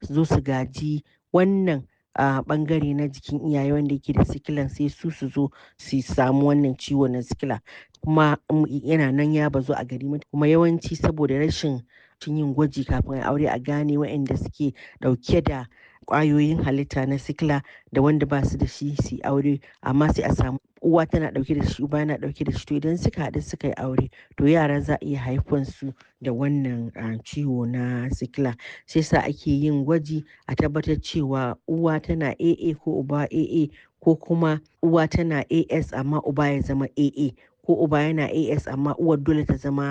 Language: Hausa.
su zo su gaji wannan a ɓangare na jikin iyaye wanda yake da sikilan sai su su zo su samu wannan ciwo na sikila kuma yana nan ya bazu a gari kuma yawanci saboda rashin yin gwaji kafin a aure a gane waɗanda suke ɗauke da ƙwayoyin halitta na sikila da wanda ba su da shi su aure amma sai a samu uwa tana ɗauke da shi uba yana ɗauke da shi to idan suka haɗu suka yi aure to yara za a iya haifan su da wannan ciwo na sikila sai sa ake yin gwaji a tabbatar cewa uwa tana AA ko uba AA ko kuma uwa tana AS amma uba ya zama AA ko uba yana AS amma uwar dole ta zama